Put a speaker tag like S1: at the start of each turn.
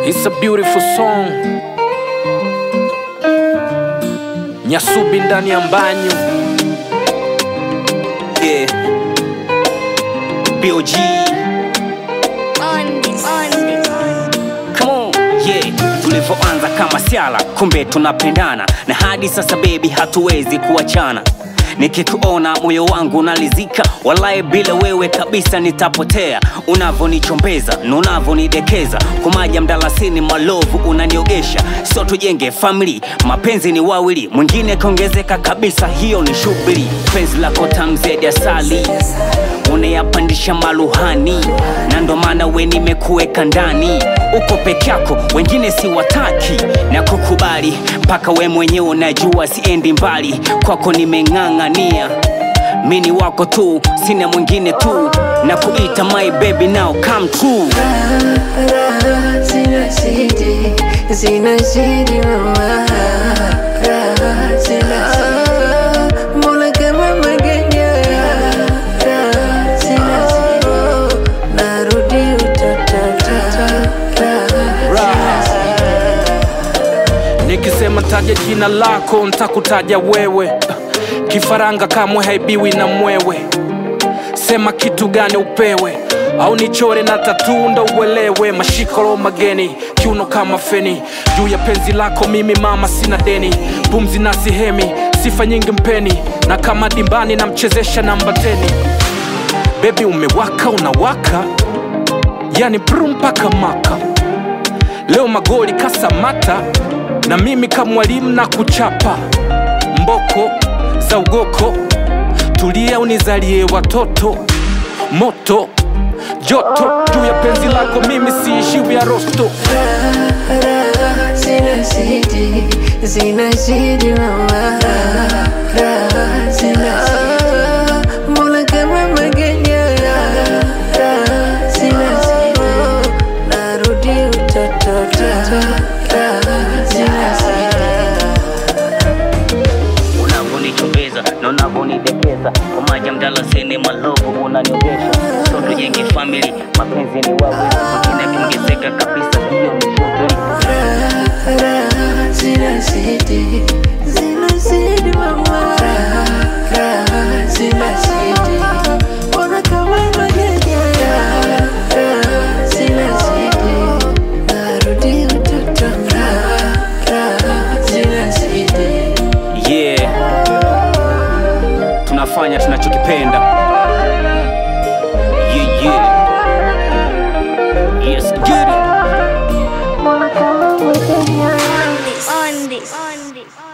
S1: It's a beautiful song. Nyasubi ndani ya mbanyu.
S2: Yeah. BOG.
S3: on this, on this.
S2: Come on. Yeah. Tulivyoanza kama siala, kumbe tunapendana na hadi sasa baby, hatuwezi kuachana. Nikikuona moyo wangu unalizika, walai bila wewe kabisa nitapotea. Unavonichombeza na unavonidekeza, kumaja mdalasini malovu unaniogesha. Sio tujenge family, mapenzi ni wawili, mwingine kaongezeka kabisa, hiyo ni shughuli. Penzi lako tamu zaidi ya asali unayapandisha maluhani na ndo maana we nimekuweka ndani uko peke yako wengine si wataki na kukubali mpaka we mwenyewe unajua siendi mbali kwako nimeng'ang'ania mini wako tu sina mwingine tu na kuita my baby now come true
S4: Raha zinazidi, zinazidi mama, raha zinazidi, mbona kama magenya, raha zinazidi, narudi utoto, raha
S1: Nikisema taja jina lako ntakutaja wewe. Kifaranga kamwe haibiwi na mwewe. Sema kitu gani upewe au nichore na tatu ndo uelewe. Mashikolo mageni kiuno kama feni juu ya penzi lako, mimi mama sina deni. Pumzi na sihemi sifa nyingi mpeni, na kama dimbani namchezesha namba teni. Bebi umewaka unawaka, yani bru mpaka maka Leo magoli kasamata na mimi kama mwalimu na kuchapa mboko za ugoko, tulia unizalie watoto moto joto juu ya penzi lako, mimi siishiwi ya rosto.
S4: raha zinazidi, zinazidi mama, raha zinazidi, mbona kama magenya, raha zinazidi, narudi utoto, raha zinazidi.
S2: unavonichombeza na unavonidekeza umaja mdalasini malovu unaniogesha so tujenge family mapenzi ni wawili mwingine akiongezeka kabisa hiyo ni shughuli
S4: Raha zinazidi, zinazidi mama, raha zinazidi, mbona kama magenya, raha zinazidi, narudi utoto, raha zinazidi.
S2: yeah tunafanya tunachokipenda yeah, yeah. Yes, get it.
S3: On this, on this, on this.